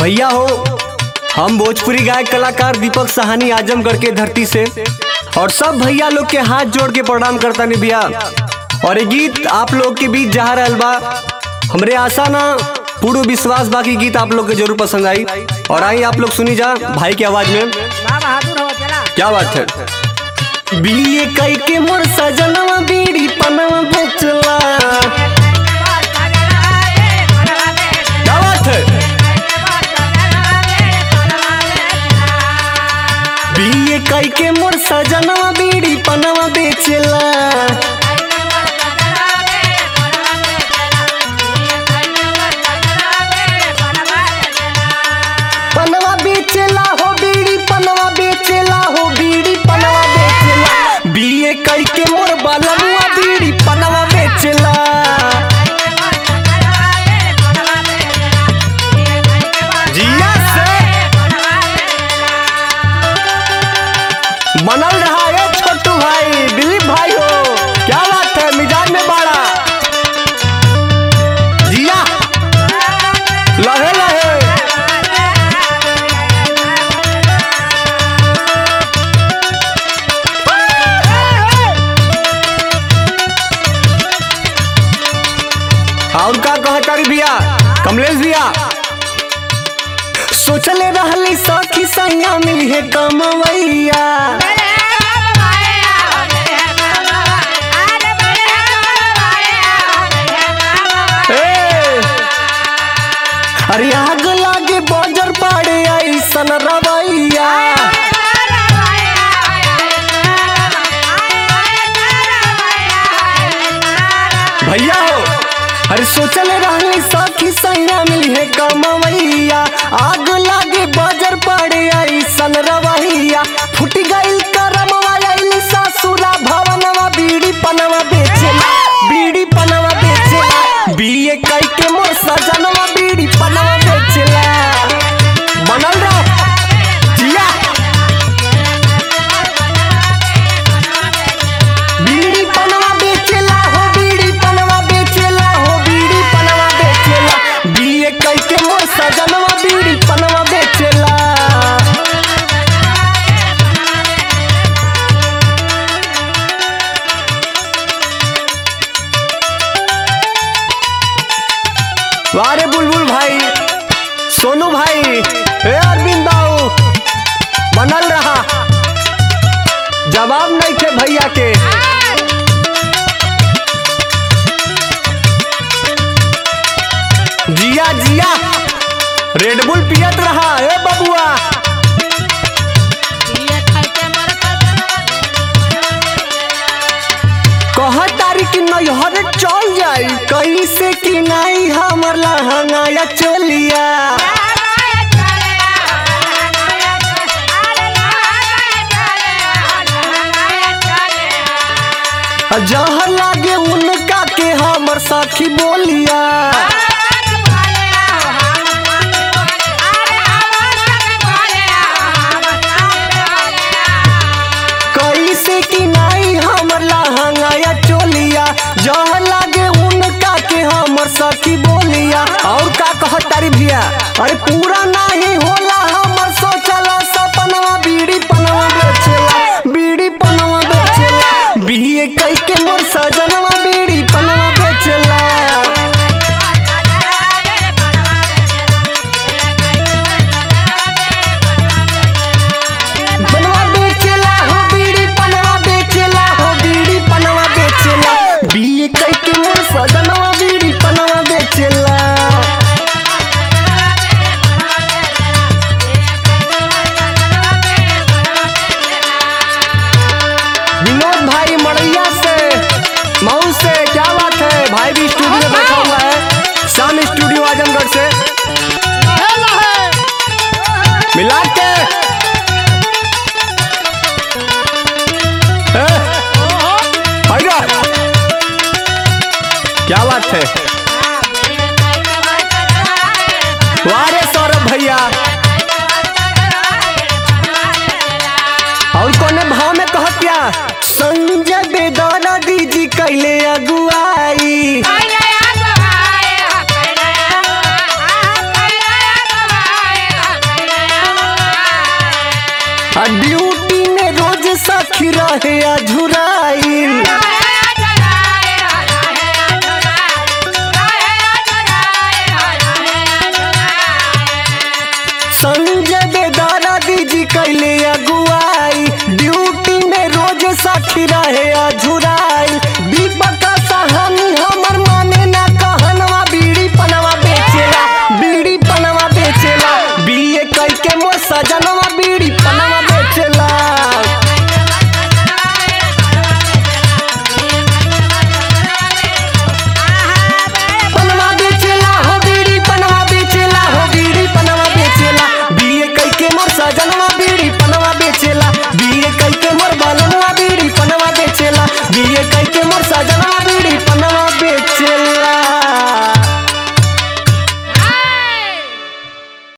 भैया हो हम भोजपुरी गायक कलाकार दीपक सहानी आजमगढ़ के धरती से और सब भैया लोग के हाथ जोड़ के प्रणाम करता नहीं भैया और ये गीत आप लोग के बीच जा रहल बा हमरे आशा ना पूर्ण विश्वास बाकी गीत आप लोग के जरूर पसंद आई और आई आप लोग सुनी जा भाई की आवाज में बा बहादुर हो चला क्या बात है बीए कई के मोर सजनवा बीड़ी पनवा बेचला क्या बात है बीए कई के मोर सजनवा बीड़ी पनवा बेचला पनवा बेचला हो बीड़ी पनवा बेचला हो बीड़ी पनवा बेचला बीए कई के मोर बालमुआ बीड़ी पनवा बेचला जिया से बनल रहा है छोटू भाई दिलीप भाई हो क्या बात है मिजाज में बाड़ा जिया लहे लहे और का कहतारी भैया कमलेश भैया सोचले रहली सखी सैया मिली है कमवैया ए! अरे आग लागे बजर पाड़े ऐसन रवैया भैया हो अरे सोचले रहली सखी सैया मिली है कमवैया आग लागे बजर पाड़े ऐसन रवैया फुट गइल करमवा आइली सासुरा भवनवा बीड़ी पनवा बेचेला बीड़ी पनवा बेचेला बीए कई के मोर सजनवा बीड़ी पनवा बेचेला बनल रहो जिया बीड़ी पनवा बेचेला हो बीड़ी पनवा बेचेला हो बीड़ी पनवा बेचेला बीए कई के मोर सजनवा बीड़ी पनवा बेचेला वारे बुलबुल भाई सोनू भाई हे अरविंद बाबू बनल रहा जवाब नहीं थे भैया के जिया जिया रेडबुल पियत रहा हे बबुआ कह तारी कि नैहर चल जाई कैसे कि नहीं हमर लहंगा या चोलिया जहर लागे उनका के हमर सखी बोलिया कैसे कि नहीं हमर लहंगा या चोलिया जहर लागे उनका के हमर सखी बोलिया और का कहत तारी भैया अरे पूरा नहीं होला हमर सोचला सपनवा बीड़ी पनवा बेचेला बीड़ी पनवा बेचेला बीए कई के मोर सजनवा बीड़ी पनवा बेचेला आ ड्यूटी में रोज साखी रहे अझुराइल संजय बेदारा दीजी कैले अगुआई ड्यूटी में रोज साखी रहे अझुराई दीपक सहानी हमर माने ना कहनवा बीड़ी पनवा बेचेला बीड़ी पनवा बेचेला बीए कई के मोर सजनवा बीड़ी पनवा बेचेला पनवा बेचेला हो बीड़ी पनवा बेचेला हो बीड़ी पनवा बेचेला बीए कई के मोर सजनवा बीड़ी पनवा बेचेला बीए कई के मोर बालनवा बीड़ी पनवा बेचेला बीए कई के मोर सजनवा बीड़ी पनवा बेचेला